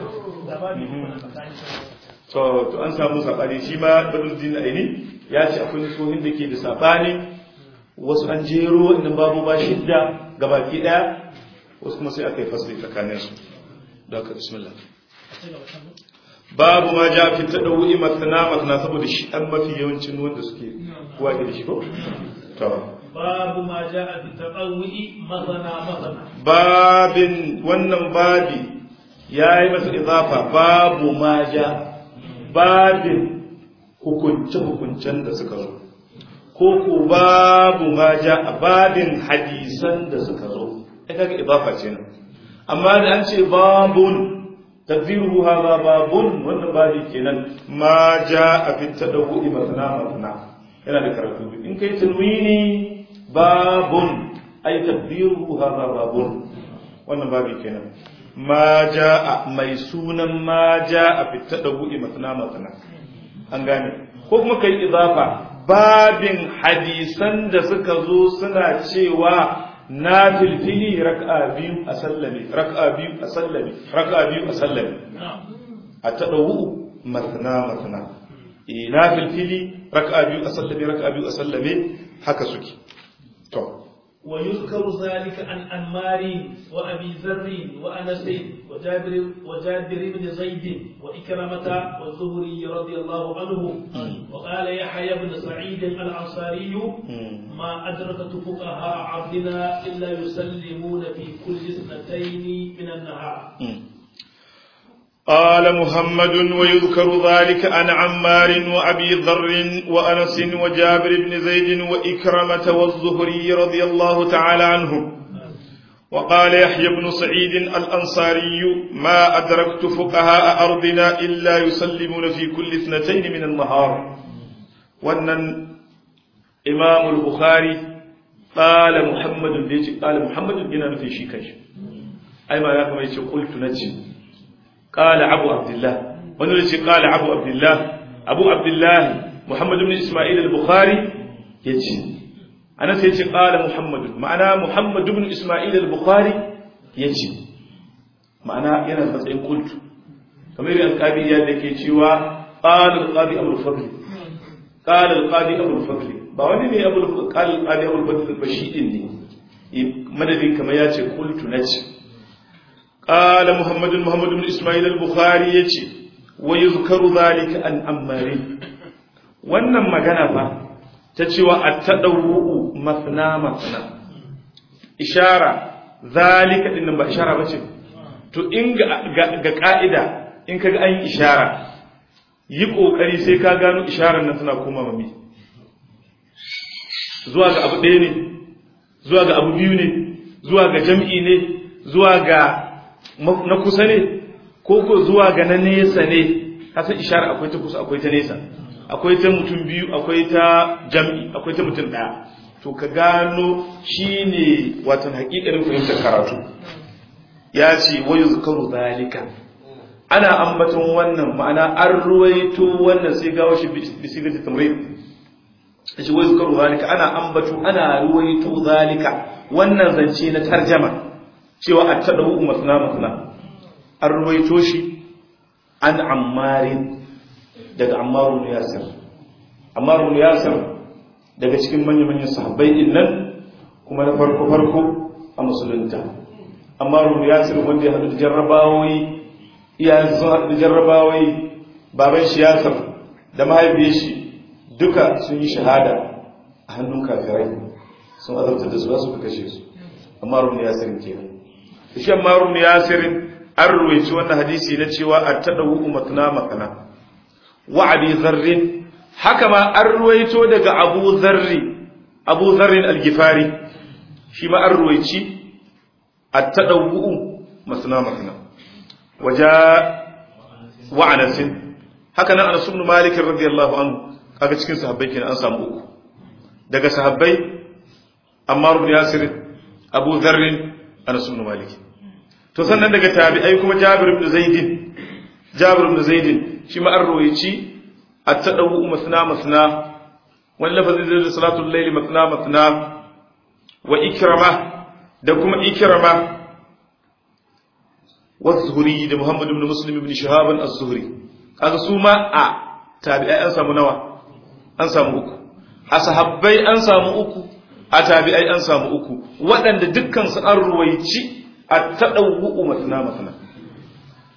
to to an samu saɓani shi ma badruddin aini ya ce akwai nusohin da ke da saɓani wasu an jero inda babu ba shidda gabaki ɗaya wasu kuma sai aka yi fasli tsakaninsu da ka bismillah babu ma ja fi tadawwi matna matna saboda shi an mafi yawancin wanda suke kuwa da shi ko to babu ma ja fi tadawwi masana masana babin wannan babi yayi masa idafa babu ma ja babin hukunce hukuncen da suka zo ko ko babu ma ja a babin hadisan da suka zo ai kaga idafa ce nan amma da an ce babun تقديره هذا باب wannan babi kenan ma jaa fi tadawwi masna masna yana da karatu in kai tanwini babun ay taqdiruhu hadha babun wannan babi kenan ma jaa mai sunan ma jaa fi tadawwi masna masna an gane ko kuma kai idafa babin hadisan da suka zo suna cewa na filfili raka'a biyu a sallame raka'a biyu a sallame raka'a biyu a sallame a tadawu matna matna eh na filfili raka'a biyu a sallame raka'a biyu a sallame haka suke to ويذكر ذلك عن أنمار وأبي ذر وأنس وجابر وجابر بن زيد وإكرمة والزهري رضي الله عنه وقال يحيى بن سعيد الأنصاري ما أدركت فقهاء عبدنا إلا يسلمون في كل اثنتين من النهار قال محمد ويذكر ذلك عن عمار وأبي ذر وأنس وجابر بن زيد وإكرمة والزهري رضي الله تعالى عنهم وقال يحيى بن سعيد الأنصاري ما أدركت فقهاء أرضنا إلا يسلمون في كل اثنتين من النهار وأن إمام البخاري قال محمد قال محمد بن في شيكاش أي ما لكم قلت نجم قال أبو عبد الله ونرجي قال أبو عبد الله أبو عبد الله محمد بن إسماعيل البخاري يجي أنا سيجي قال محمد معنى محمد بن إسماعيل البخاري يجي معنى ينا matsayin قلت kamar yadda alƙadi ya da ke cewa qala alqadi abul fadl qala alqadi abul fadl ba wani ne abul qala alqadi abul fadl ba shi din ne madadin kamar ya ce qultu nace قال محمد محمد بن إسماعيل البخاري يجي ويذكر ذلك عن أمار wannan magana fa ta cewa at-tadawwu masna masna ishara zalika din ba ishara bace to in ga ga ka'ida in kaga an yi ishara yi kokari sai ka gano isharar nan tana koma mami zuwa ga abu ɗaya ne zuwa ga abu biyu ne zuwa ga jam'i ne zuwa ga na kusa ne ko ko zuwa ga na nesa ne kasan ishara akwai ta kusa akwai ta nesa akwai ta mutum biyu akwai ta jam'i akwai ta mutum ɗaya to ka gano shine watan hakikarin fahimtar karatu ya ce wa yuzkaru zalika ana ambaton wannan ma'ana an ruwaito wannan sai gawo shi bisigati tamrid shi wa yuzkaru zalika ana ambato ana ruwaito zalika wannan zance na tarjama cewa a taɗa masna masna an ruwaito shi an ammarin daga ammarun yasir ammarun yasir daga cikin manya-manyan sahabbai din nan kuma na farko-farko a musulunta ammarun yasir wanda ya haɗu da jarrabawoyi iyayen sun haɗu da jarrabawoyi baban shi yasir da mahaifiyar shi duka sun yi shahada a hannun kafirai sun azabtar da su za su kashe su ammarun yasir kenan shi Ammaru Yasirin an ruwaici wannan hadisi na cewa a tadawu matna makana wa abi zarrin haka ma an ruwaito daga Abu Zarri Abu Zarrin al-Gifari shi ma an ruwaici a tadawu matna makana waja wa Anas haka nan Anas ibn Malik radiyallahu anhu kaga cikin sahabbai kenan an samu uku daga sahabbai Ammar ibn Yasir Abu Zarrin Anas ibn Malik to sannan daga tabi'ai kuma Jabir ibn Zaid Jabir ibn Zaid shi ma an royici at-tadawu masna masna wal lafazi da salatul layli masna masna wa ikrama da kuma ikrama wa zuhri da Muhammad ibn Muslim ibn Shihab az-Zuhri kaga su ma a tabi'ai an samu nawa an samu uku a sahabbai an samu uku a tabi'ai an samu uku waɗanda dukkan su an ruwaici a taɗauwu masana masana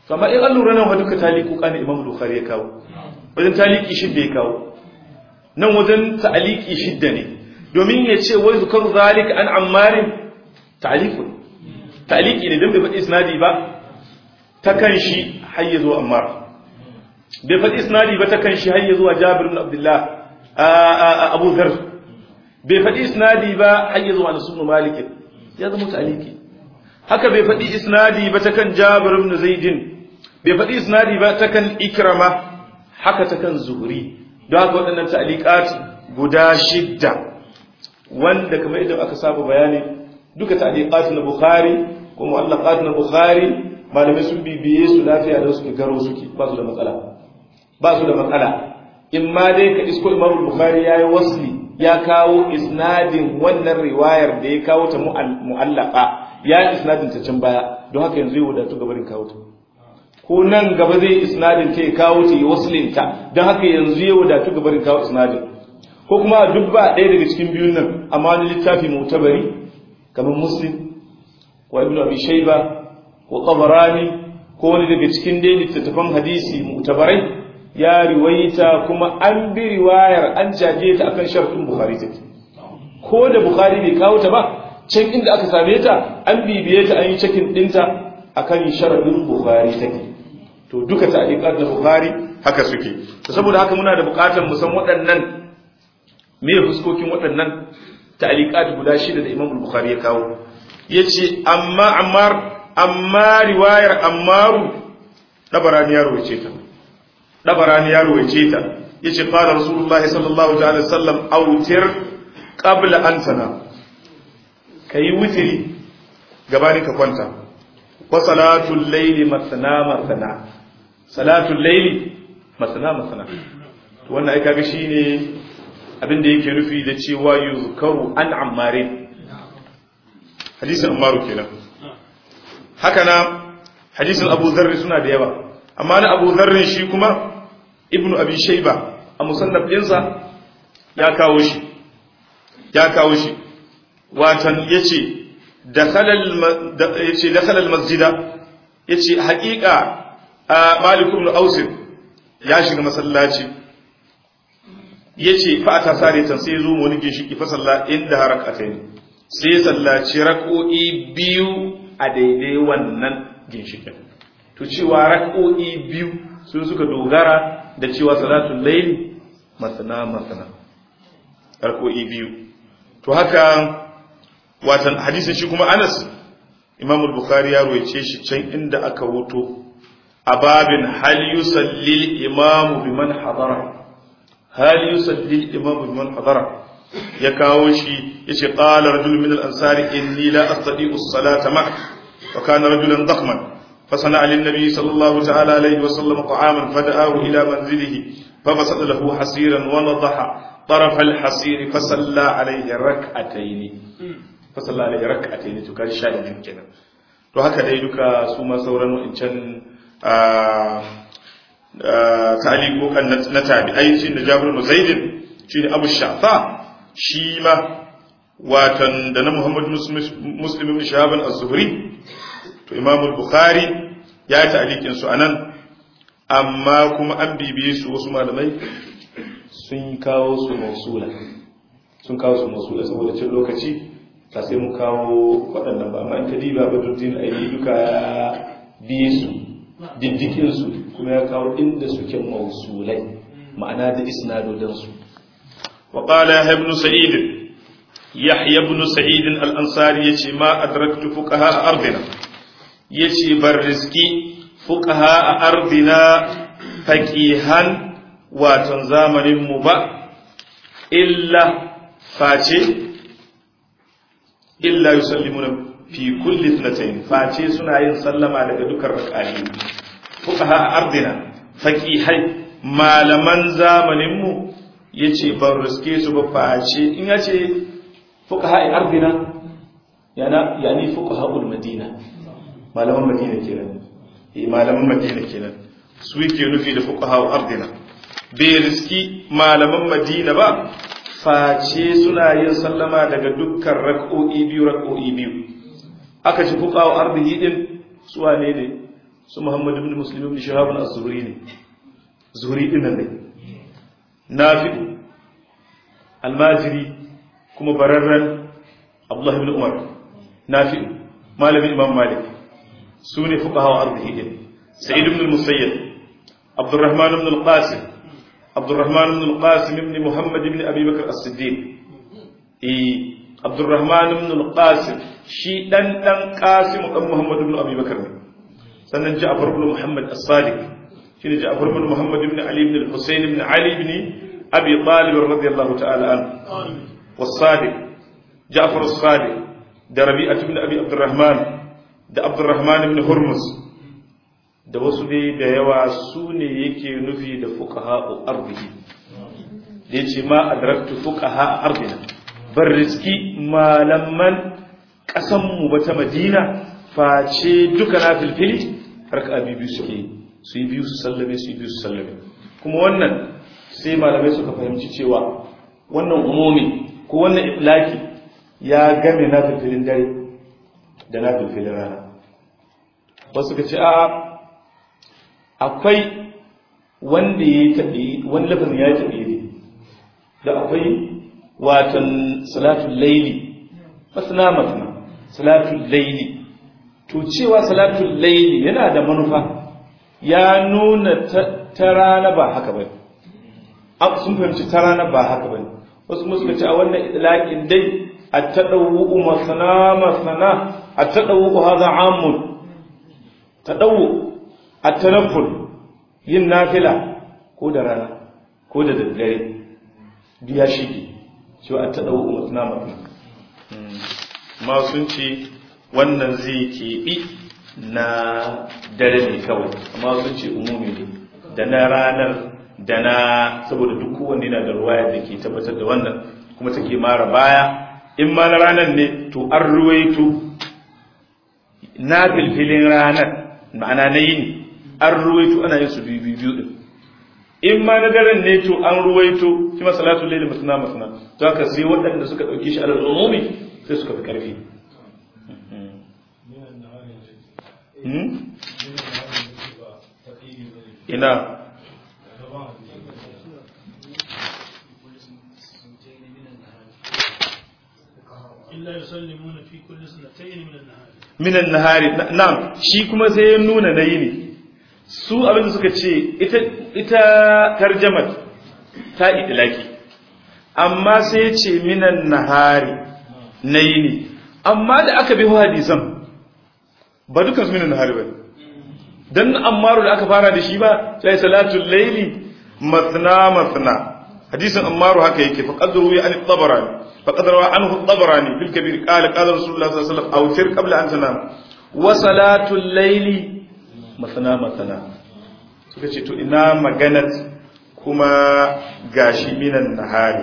to amma in an lura nan wa duka taliku kana imam bukhari ya kawo wajen taliki shidda ya kawo nan wajen ta'aliki shidda ne domin ya ce wai zukar zalika an ammarin ta'aliku ta'aliki ne don bai faɗi isnadi ba ta kan shi har ya zo ammar bai faɗi isnadi ba ta kan shi har ya zuwa jabir ibn abdullah abu dhar bai faɗi isnadi ba har ya zuwa nasu malik ya zama ta'aliki haka bai faɗi isnadi ba ta kan jabir ibn zaidin bai faɗi isnadi ba ta kan ikrama haka ta kan zuhri don haka waɗannan ta'aliqat guda shidda wanda kamar yadda aka saba bayani duka ta'aliqat na bukhari ko mu'allaqat na bukhari malamai sun bibiye su lafiya da suke garo suke ba su da matsala ba su da matsala in ma dai ka isko imam bukhari yayi wasli ya kawo isnadin wannan riwayar da ya kawo ta mu'allaqa ya isnadin ta can baya don haka yanzu ya wadatu gabarin kawo ta ko nan gaba zai isnadin ta ya kawo ta ya waslin ta don haka yanzu ya wadatu gabarin kawo isnadin ko kuma duk ba ɗaya daga cikin biyun nan amma wani littafi mutabari kamar muslim wa ibnu abi shayba ko tabarani ko wani daga cikin dai littattafan hadisi mutabarai ya riwaita kuma an bi riwayar an jaje ta akan sharhin bukhari take ko da bukhari bai kawo ta ba can inda aka same ta an bibiye ta an yi cikin dinta akan sharhin bukhari take to duka ta'liqat na bukhari haka suke to saboda haka muna da bukatar mu san waɗannan me fuskokin waɗannan ta'liqat guda shida da Imam Bukhari ya kawo yace amma ammar amma riwayar ammaru dabarani ya rawaice ta dabarani ya rawaice ta yace qala rasulullahi sallallahu alaihi wasallam awtir qabla an sana kai wutiri gabanin ka kwanta wa salatul layli masna masna salatul layli masna masna to wannan ai kaga shine abin da yake nufi da cewa yuzkaru an ammarin hadisin ammaru kenan haka na hadisin abu zarri suna da yawa amma na abu zarrin shi kuma ibnu abi shaiba a musannaf ɗinsa ya kawo shi ya kawo shi watan yace yace dakhala masjida yace haƙiƙa malik ibn aus ya shiga masallaci yace fa ta sare tan sai zo wani ginshiki fa salla inda harakatayn sai sallaci rak'o'i biyu a daidai wannan ginshikin to cewa rak'o'i biyu sun suka dogara da cewa salatul layl masana masana rak'o'i biyu to haka watan hadisin shi kuma Anas Imam al-Bukhari ya ruwaice shi can inda aka wuto a babin hal yusalli al-imam biman hadara hal yusalli al-imam biman hadara ya kawo shi yace qala rajul min al-ansari inni la astati'u as-salata ma'ak wa kana rajulan dakhman فصنع للنبي صلى الله تعالى عليه وسلم طعاما فدعاه إلى منزله فبسط له حصيرا ونضح طرف الحصير فصلى عليه ركعتين فصلى عليه ركعتين to kai sha din kenan to haka dai duka su ma sauran wancan ta'aliqokan na tabi'ai shi da Jabir bin Zaid shi ne Abu Shafa shi ma watan da na Muhammad Muslim ibn Shahab az-Zuhri to Imam al-Bukhari ya yi ta'aliqin su anan amma kuma an bibiye su wasu malamai sun kawo su mausula sun kawo su mausula saboda cin lokaci ba sai mu kawo waɗannan ba amma in kadiba badruddin aini duka ya biye su diddikin su kuma ya kawo inda suke mausulai ma'ana da isnadodin su wa qala yahya ibn sa'id yahya ibn sa'id al-ansari yace ma adraktu fuqaha ardina yace bar rizki fuqaha a ardina faqihan watan zamanin mu ba illa face illa yusallimuna fi kulli ithnatayn face suna yin sallama daga dukkan rak'ani fuqaha a ardina faqihai malaman zamanin mu yace ban riske su ba face in yace fuqaha a ardina yana yani fuqaha ul madina malaman madina kenan eh malaman madina kenan su yake nufi da fuqaha ardina bai riski malaman madina ba face suna yin sallama daga dukkan rak'o'i biyu rak'o'i biyu aka ci fuqaha ardihi din su wane ne su muhammad ibn muslim ibn shahab az-zuhri ne zuhri din nan ne nafi almajiri kuma bararran abdullah ibn umar nafi malamin imam malik su ne fuqaha ardihi din sa'id ibn al-musayyib abdurrahman ibn al-qasim abdurrahman ibn al-qasim ibn muhammad ibn abi bakr as-siddiq eh abdurrahman ibn al-qasim shi dan dan qasim dan muhammad ibn abi bakr ne sannan ja'far ibn muhammad as-sadiq shine ja'far ibn muhammad ibn ali ibn al-husayn ibn ali ibn abi talib radiyallahu ta'ala anhu was-sadiq ja'far as-sadiq da rabi'ah ibn abi abdurrahman da abdurrahman ibn hurmuz da wasu dai da yawa su ne yake nufi da fuqaha'u ardihi da yace ma adraktu fuqaha ardina bar riski malaman kasan mu ba ta madina face duka na filfili harka biyu suke su yi biyu su sallame su yi biyu su sallame kuma wannan sai malamai suka fahimci cewa wannan umumi ko wannan iflaki ya game na filfilin dare da na filfilin rana wasu ka ce a akwai wanda ya taɓe wani lafazin ya taɓe ne da akwai watan salatun laili masana masana salatun laili to cewa salatun laili yana da manufa ya nuna ta rana ba haka ba sun fahimci ta rana ba haka ba wasu musu ce a wannan idlaƙin dai a taɗawu masana masana a taɗawu haza amun taɗawu a tanaful yin nafila ko da rana ko da daddare biya shige cewa a taɗawu masana masana ma sun ce wannan zai keɓi na dare ne kawai amma sun ce umumi ne da na ranar da na saboda duk kowanne na da ruwaya da ke tabbatar da wannan kuma take mara baya in ma na ranar ne to an ruwaito na filfilin ranar ma'ana na yini an ruwaito ana yin su biyu biyu din in ma na daren ne to an ruwaito shi ma salatu laili masana masana to haka sai waɗanda suka ɗauki shi alal umumi sai suka fi ƙarfi ina إلا يسلمون في كل سنتين من النهار minan nahari na'am shi kuma sai ya nuna na yini su abin da suka ce ita ita tarjamat ta itilaki amma sai ya ce minan nahari na yini amma da aka bi hadisan ba dukkan su minan nahari ba dan ammaru da aka fara da shi ba sai salatul layli mathna mathna hadisin ammaru haka yake fa qadru ya an tabarani fa qadra anhu tabarani bil kabir qala qala rasulullah sallallahu alaihi wasallam awtir qabla an tanam wa salatul layli mathna mathna suka ce to ina maganat kuma gashi minan nahari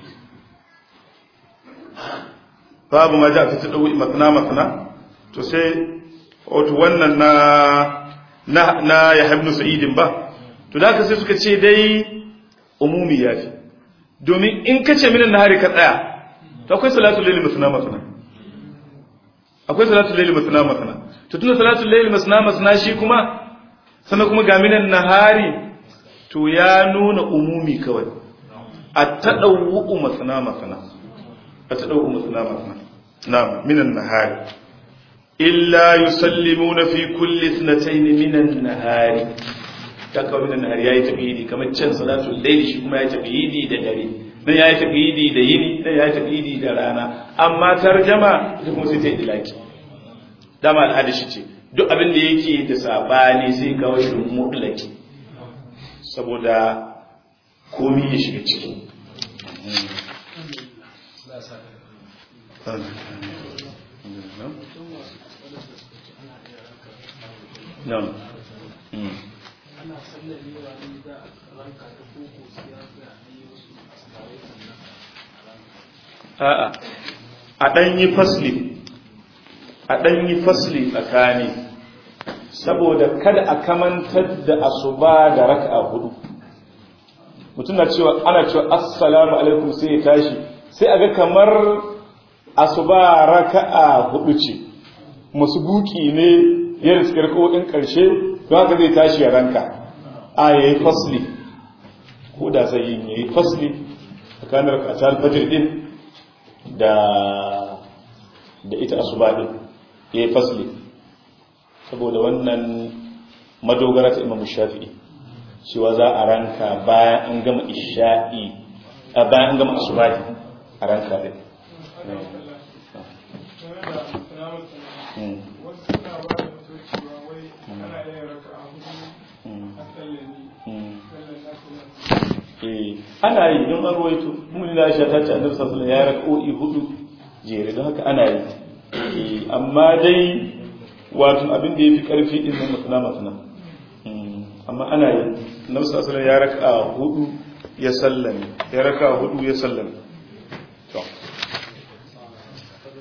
babu ma ja ta tadawi mathna mathna to sai wato wannan na na na Yahya ibn Sa'id ba to da haka sai suka ce dai umumi ya fi domin in kace minan nahari ka tsaya to akwai salatul layli masna masna akwai salatul layli masna masna to tunda salatul layli masna masna shi kuma sannan kuma ga minan nahari to ya nuna umumi kawai at-tadawwu masna masna at-tadawwu masna masna na'am minan nahari illa yusallimuna fi kulli ithnatayn minan nahari ta kawo minan nahari yayi taqidi kamar can salatul layli shi kuma yayi taqidi da dare nan yayi taqidi da yini nan yayi taqidi da rana amma tarjama ita kuma sai ta idlaki dama al'ada shi ce duk abin da yake da sabani sai kawo shi mutlaki saboda komai ya shiga ciki Na'am. ana sallamewa ne da ranka ta koko siyasa ne wasu asibare sannan A'a, a ɗan yi fasli, a ɗan yi fasli tsakani, saboda kada a kamantar da asuba da raka'a hudu. Mutum na cewa, ana cewa, Assalamu alaikum sai ya tashi, sai a ga kamar asuba raka'a hudu ce, masu buki ne ya riskar ko'in ƙarshe to haka zai tashi ya ranka a yayi fasli ko da sai yin yayi fasli tsakanin rak'atul fajr din da da ita asuba din yayi fasli saboda wannan madogara ta Imam Shafi'i cewa za a ranka bayan an gama isha'i a bayan an gama asuba a ranka din ana yi don an ruwaito mun da shi ta ce annabi sallallahu ya rak'o'i hudu jere don haka ana yi amma dai wato abin da yafi karfi din nan mutuna mutuna amma ana yi annabi sallallahu ya raka hudu ya sallame ya raka hudu ya sallame